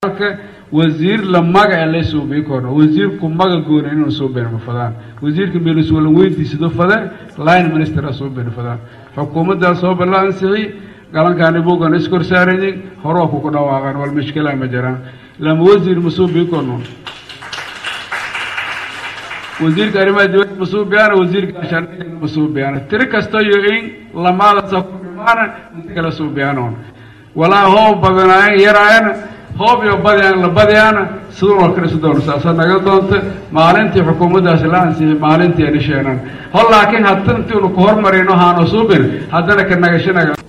wasiir la magaca la suubii korno wasiirku maga goona inuu suubeen ma fadaan wasiirka meeliswala weydiisado fade line minister a suubeen fadaan xukuumaddaa soo balla ansixi galankaani buugan iskor saarayin horoo kuku dhawaaqaan wal mishkilaa ma jiraan lama wasiir ma suubii korno wasiirka arrimaha dibadda ma suubiyaana wasiirka gaashaandhigana ma suubiyaana tiri kasta iyo in lamaadasa ku dhimaana inta kala suubiyaanoon walaa hoob badanaayan yaraayana hoob iyo badiyaan la badiyaana sidun oo kale sidoona saasa naga doonta maalintii xukuumaddaasi la ansixi maalintii ani sheenan hol laakiin hadda intiinu ku hormarino haano suubin haddana ka nagashanaga